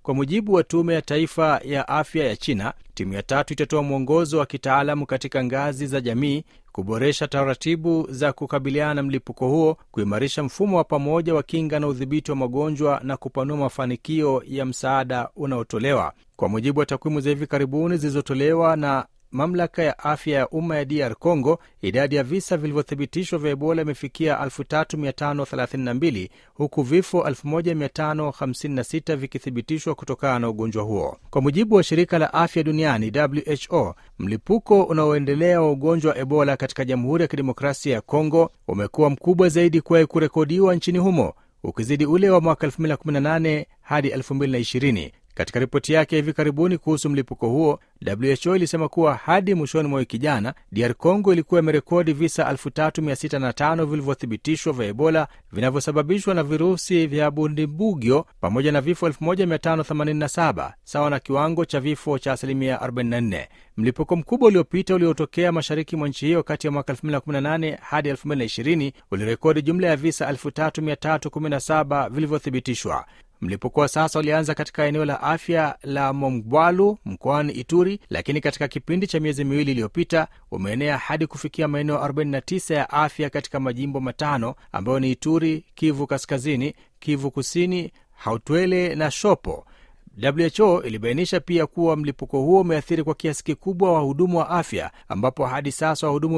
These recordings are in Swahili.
Kwa mujibu wa Tume ya Taifa ya Afya ya China, timu ya tatu itatoa mwongozo wa kitaalamu katika ngazi za jamii, kuboresha taratibu za kukabiliana na mlipuko huo, kuimarisha mfumo wa pamoja wa kinga na udhibiti wa magonjwa na kupanua mafanikio ya msaada unaotolewa. Kwa mujibu wa takwimu za hivi karibuni zilizotolewa na mamlaka ya afya ya umma ya DR Congo, idadi ya visa vilivyothibitishwa vya Ebola imefikia 3532 huku vifo 1556 vikithibitishwa kutokana na ugonjwa huo. Kwa mujibu wa shirika la afya duniani WHO, mlipuko unaoendelea wa ugonjwa wa Ebola katika Jamhuri ya Kidemokrasia ya Kongo umekuwa mkubwa zaidi kuwahi kurekodiwa nchini humo, ukizidi ule wa mwaka 2018 hadi 2020. Katika ripoti yake hivi karibuni kuhusu mlipuko huo, WHO ilisema kuwa hadi mwishoni mwa wiki jana, DR Congo ilikuwa imerekodi visa 3605 vilivyothibitishwa vya Ebola vinavyosababishwa na virusi vya Bundibugyo pamoja na vifo 1587 sawa na kiwango cha vifo cha asilimia 44. Mlipuko mkubwa uliopita uliotokea mashariki mwa nchi hiyo kati ya mwaka 2018 hadi 2020 ulirekodi jumla ya visa 3317 vilivyothibitishwa. Mlipuko wa sasa ulianza katika eneo la afya la Mongwalu mkoani Ituri, lakini katika kipindi cha miezi miwili iliyopita umeenea hadi kufikia maeneo 49 ya afya katika majimbo matano ambayo ni Ituri, Kivu Kaskazini, Kivu Kusini, Hautwele na Shopo. WHO ilibainisha pia kuwa mlipuko huo umeathiri kwa kiasi kikubwa wahudumu wa afya ambapo hadi sasa wahudumu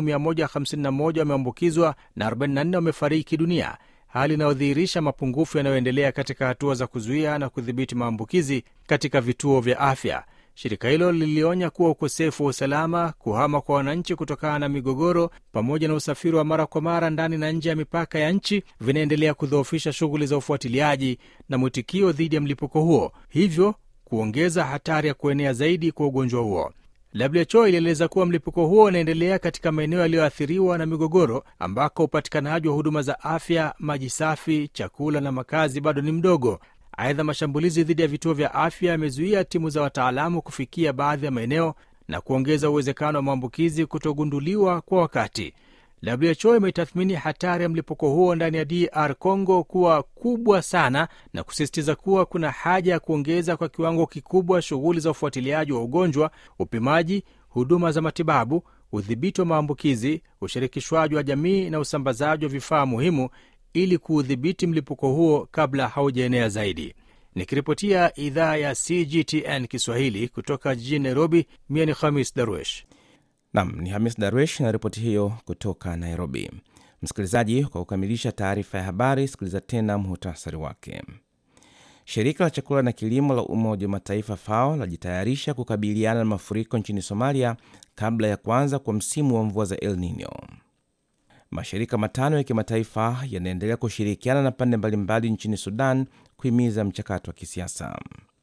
151 wameambukizwa na 44 wamefariki dunia, hali inayodhihirisha mapungufu yanayoendelea katika hatua za kuzuia na kudhibiti maambukizi katika vituo vya afya. Shirika hilo lilionya kuwa ukosefu wa usalama, kuhama kwa wananchi kutokana na migogoro, pamoja na usafiri wa mara kwa mara ndani na nje ya mipaka ya nchi vinaendelea kudhoofisha shughuli za ufuatiliaji na mwitikio dhidi ya mlipuko huo, hivyo kuongeza hatari ya kuenea zaidi kwa ugonjwa huo. WHO ilieleza kuwa mlipuko huo unaendelea katika maeneo yaliyoathiriwa na migogoro ambako upatikanaji wa huduma za afya, maji safi, chakula na makazi bado ni mdogo. Aidha, mashambulizi dhidi ya vituo vya afya yamezuia timu za wataalamu kufikia baadhi ya maeneo na kuongeza uwezekano wa maambukizi kutogunduliwa kwa wakati. WHO imetathmini hatari ya mlipuko huo ndani ya DR Congo kuwa kubwa sana na kusisitiza kuwa kuna haja ya kuongeza kwa kiwango kikubwa shughuli za ufuatiliaji wa ugonjwa, upimaji, huduma za matibabu, udhibiti wa maambukizi, ushirikishwaji wa jamii na usambazaji wa vifaa muhimu ili kuudhibiti mlipuko huo kabla haujaenea zaidi. Nikiripotia idhaa ya CGTN Kiswahili kutoka jijini Nairobi, mie ni Khamis Darwesh. Nam ni Hamis Darwesh na ripoti hiyo kutoka Nairobi. Msikilizaji, kwa kukamilisha taarifa ya habari, sikiliza tena muhtasari wake. Shirika la chakula na kilimo la Umoja wa Mataifa FAO lajitayarisha kukabiliana na mafuriko nchini Somalia kabla ya kuanza kwa msimu wa mvua za El Nino. Mashirika matano ya kimataifa yanaendelea kushirikiana na pande mbalimbali nchini Sudan kuhimiza mchakato wa kisiasa.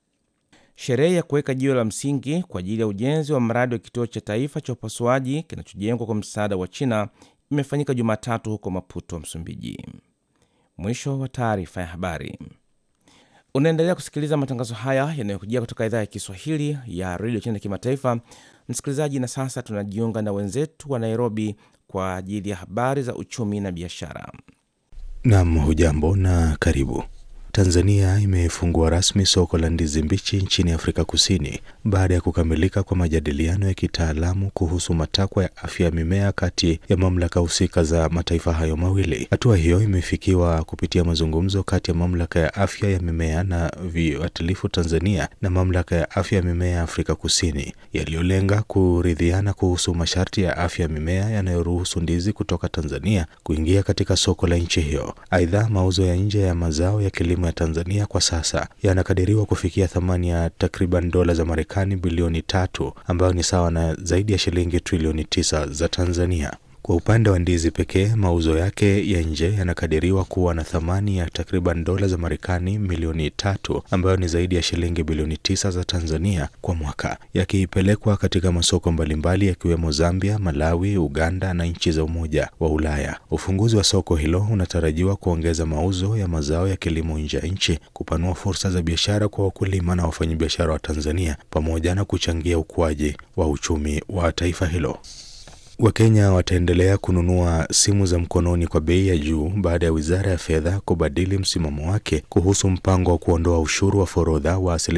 Sherehe ya kuweka jiwe la msingi kwa ajili ya ujenzi wa mradi wa kituo cha taifa cha upasuaji kinachojengwa kwa msaada wa China imefanyika Jumatatu huko Maputo, Msumbiji. Mwisho wa taarifa ya habari. Unaendelea kusikiliza matangazo haya yanayokujia kutoka idhaa ya Kiswahili ya redio China kimataifa. Msikilizaji, na sasa tunajiunga na wenzetu wa Nairobi kwa ajili ya habari za uchumi na biashara. Nam, hujambo na karibu. Tanzania imefungua rasmi soko la ndizi mbichi nchini Afrika Kusini baada ya kukamilika kwa majadiliano ya kitaalamu kuhusu matakwa ya afya ya mimea kati ya mamlaka husika za mataifa hayo mawili. Hatua hiyo imefikiwa kupitia mazungumzo kati ya mamlaka ya afya ya mimea na viuatilifu Tanzania na mamlaka ya afya ya mimea ya Afrika Kusini yaliyolenga kuridhiana kuhusu masharti ya afya ya mimea yanayoruhusu ndizi kutoka Tanzania kuingia katika soko la nchi hiyo. Aidha, mauzo ya nje ya mazao ya kilimo ya Tanzania kwa sasa yanakadiriwa kufikia thamani ya takriban dola za Marekani bilioni tatu ambayo ni sawa na zaidi ya shilingi trilioni tisa za Tanzania. Kwa upande wa ndizi pekee, mauzo yake ya nje yanakadiriwa kuwa na thamani ya takriban dola za Marekani milioni tatu ambayo ni zaidi ya shilingi bilioni tisa za Tanzania kwa mwaka, yakipelekwa katika masoko mbalimbali yakiwemo Zambia, Malawi, Uganda na nchi za Umoja wa Ulaya. Ufunguzi wa soko hilo unatarajiwa kuongeza mauzo ya mazao ya kilimo nje ya nchi, kupanua fursa za biashara kwa wakulima na wafanyabiashara wa Tanzania, pamoja na kuchangia ukuaji wa uchumi wa taifa hilo. Wakenya wataendelea kununua simu za mkononi kwa bei ya juu baada ya wizara ya fedha kubadili msimamo wake kuhusu mpango wa kuondoa ushuru wa forodha wa asilimia